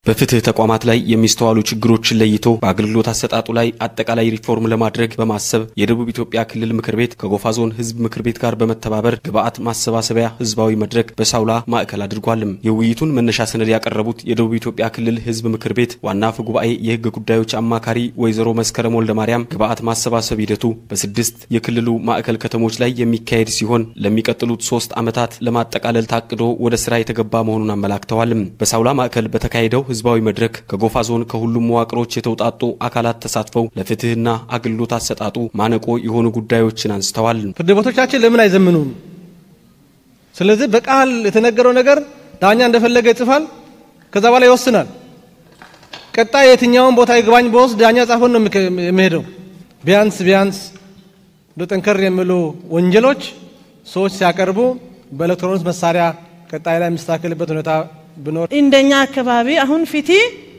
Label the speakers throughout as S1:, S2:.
S1: በፍትህ ተቋማት ላይ የሚስተዋሉ ችግሮችን ለይቶ በአገልግሎት አሰጣጡ ላይ አጠቃላይ ሪፎርም ለማድረግ በማሰብ የደቡብ ኢትዮጵያ ክልል ምክር ቤት ከጎፋ ዞን ህዝብ ምክር ቤት ጋር በመተባበር ግብአት ማሰባሰቢያ ህዝባዊ መድረክ በሳውላ ማዕከል አድርጓልም። የውይይቱን መነሻ ሰነድ ያቀረቡት የደቡብ ኢትዮጵያ ክልል ህዝብ ምክር ቤት ዋና አፈ ጉባኤ የህግ ጉዳዮች አማካሪ ወይዘሮ መስከረም ወልደ ማርያም ግብአት ማሰባሰብ ሂደቱ በስድስት የክልሉ ማዕከል ከተሞች ላይ የሚካሄድ ሲሆን ለሚቀጥሉት ሶስት ዓመታት ለማጠቃለል ታቅዶ ወደ ስራ የተገባ መሆኑን አመላክተዋልም። በሳውላ ማዕከል በተካሄደው ህዝባዊ መድረክ ከጎፋ ዞን ከሁሉም መዋቅሮች የተውጣጡ አካላት ተሳትፈው ለፍትህና አገልግሎት አሰጣጡ ማነቆ የሆኑ ጉዳዮችን አንስተዋል።
S2: ፍርድ ቤቶቻችን ለምን አይዘምኑም? ስለዚህ በቃል የተነገረው ነገር ዳኛ እንደፈለገ ይጽፋል፣ ከዛ በኋላ ይወስናል። ቀጣይ የትኛውን ቦታ ይግባኝ በወስድ ዳኛ ጻፎን ነው የሚሄደው። ቢያንስ ቢያንስ እንደ ጠንከር የሚሉ ወንጀሎች ሰዎች ሲያቀርቡ በኤሌክትሮኒክስ መሳሪያ ቀጣይ ላይ የሚስተካከልበት ሁኔታ ብኖር
S3: እንደኛ አካባቢ አሁን ፊቲ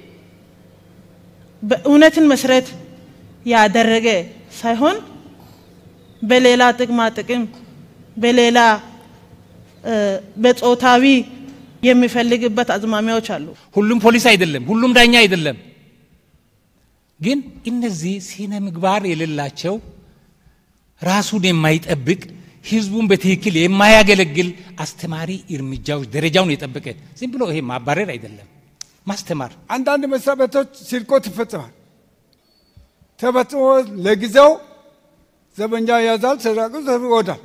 S3: በእውነትን መሰረት ያደረገ ሳይሆን በሌላ ጥቅማ ጥቅም በሌላ በጾታዊ የሚፈልግበት አዝማሚያዎች አሉ።
S4: ሁሉም ፖሊስ አይደለም፣ ሁሉም ዳኛ አይደለም። ግን እነዚህ ስነ ምግባር የሌላቸው ራሱን የማይጠብቅ ህዝቡን በትክክል የማያገለግል አስተማሪ እርምጃዎች ደረጃውን የጠበቀ ዝም ብሎ ይሄ ማባረር አይደለም፣ ማስተማር።
S5: አንዳንድ መስሪያ ቤቶች ስርቆት ይፈጽማል። ተፈጽሞ ለጊዜው ዘበኛ ያዛል፣ ሰራቁ ይወዳል።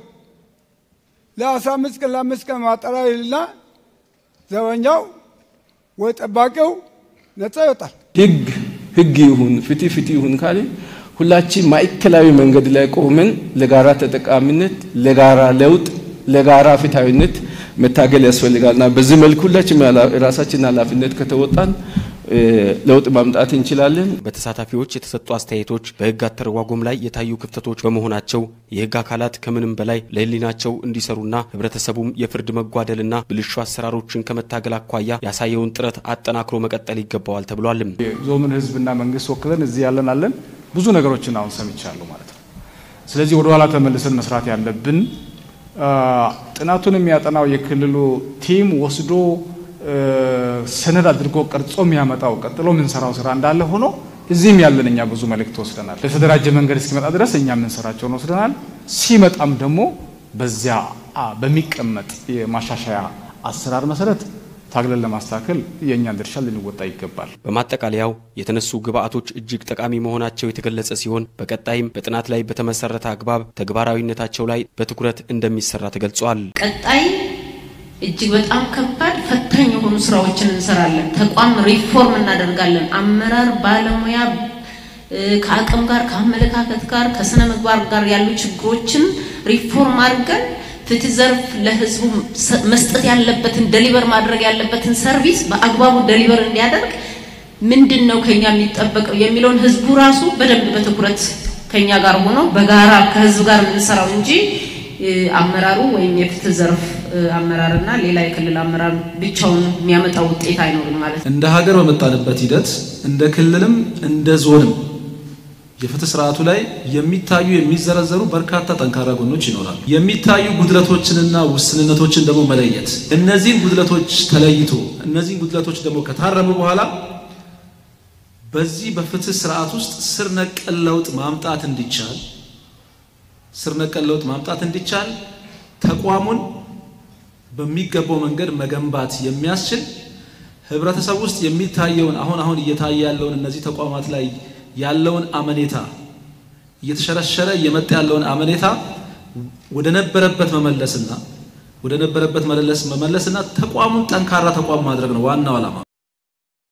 S5: ለአስራ አምስት ቀን ለአምስት ቀን ማጠራ ይልና ዘበኛው ወይ ጠባቂው ነጻ ይወጣል።
S6: ህግ ህግ ይሁን ፍትህ ፍትህ ይሁን ካለ ሁላችን ማዕከላዊ መንገድ ላይ ቆመን ለጋራ ተጠቃሚነት፣ ለጋራ ለውጥ፣ ለጋራ ፍትሃዊነት መታገል ያስፈልጋልና በዚህ መልኩ ሁላችን የራሳችን ኃላፊነት ከተወጣን ለውጥ ማምጣት እንችላለን።
S1: በተሳታፊዎች የተሰጡ አስተያየቶች በህግ አተረጓጎም ላይ የታዩ ክፍተቶች በመሆናቸው የህግ አካላት ከምንም በላይ ለህሊናቸው እንዲሰሩና ህብረተሰቡም የፍርድ መጓደልና ብልሹ አሰራሮችን ከመታገል አኳያ ያሳየውን ጥረት አጠናክሮ መቀጠል ይገባዋል ተብሏል።
S7: ዞኑን ህዝብና መንግስት ወክለን እዚህ ያለን አለን ብዙ ነገሮችን አሁን ሰምቻለሁ ማለት ነው። ስለዚህ ወደ ኋላ ተመልሰን መስራት ያለብን ጥናቱን የሚያጠናው የክልሉ ቲም ወስዶ ሰነድ አድርጎ ቀርጾ የሚያመጣው ቀጥሎ የምንሰራው ስራ እንዳለ ሆኖ እዚህም ያለን እኛ ብዙ መልእክት ወስደናል። የተደራጀ መንገድ እስኪመጣ ድረስ እኛ የምንሰራቸውን ወስደናል። ሲመጣም ደግሞ በዚያ በሚቀመጥ የማሻሻያ አሰራር መሰረት ታግለን ለማስተካከል የእኛን ድርሻ ልንወጣ ይገባል።
S1: በማጠቃለያው የተነሱ ግብአቶች እጅግ ጠቃሚ መሆናቸው የተገለጸ ሲሆን በቀጣይም በጥናት ላይ በተመሰረተ አግባብ ተግባራዊነታቸው ላይ በትኩረት እንደሚሰራ ተገልጿል።
S8: ቀጣይ እጅግ በጣም ከባድ ፈታኝ የሆኑ ስራዎችን እንሰራለን። ተቋም ሪፎርም እናደርጋለን። አመራር ባለሙያ ከአቅም ጋር ከአመለካከት ጋር ከስነ ምግባር ጋር ያሉ ችግሮችን ሪፎርም አድርገን ፍትህ ዘርፍ ለህዝቡ መስጠት ያለበትን ደሊቨር ማድረግ ያለበትን ሰርቪስ በአግባቡ ደሊቨር እንዲያደርግ ምንድን ነው ከኛ የሚጠበቀው የሚለውን ህዝቡ ራሱ በደንብ በትኩረት ከኛ ጋር ሆኖ በጋራ ከህዝብ ጋር የምንሰራው እንጂ አመራሩ ወይም የፍትህ ዘርፍ አመራርና ሌላ የክልል አመራር ብቻውን የሚያመጣው ውጤት አይኖርም ማለት ነው።
S9: እንደ ሀገር በመጣንበት ሂደት እንደ ክልልም እንደ ዞንም የፍትህ ስርዓቱ ላይ የሚታዩ የሚዘረዘሩ በርካታ ጠንካራ ጎኖች ይኖራሉ። የሚታዩ ጉድለቶችንና ውስንነቶችን ደግሞ መለየት፣ እነዚህን ጉድለቶች ተለይቶ እነዚህን ጉድለቶች ደግሞ ከታረሙ በኋላ በዚህ በፍትህ ስርዓት ውስጥ ስር ነቀል ለውጥ ማምጣት እንዲቻል ስር ነቀል ለውጥ ማምጣት እንዲቻል ተቋሙን በሚገባው መንገድ መገንባት የሚያስችል ህብረተሰብ ውስጥ የሚታየውን አሁን አሁን እየታየ ያለውን እነዚህ ተቋማት ላይ ያለውን አመኔታ እየተሸረሸረ እየመጣ ያለውን አመኔታ ወደ ነበረበት መመለስና ወደ ነበረበት መመለስ መመለስና ተቋሙን ጠንካራ ተቋም ማድረግ ነው ዋናው ዓላማ።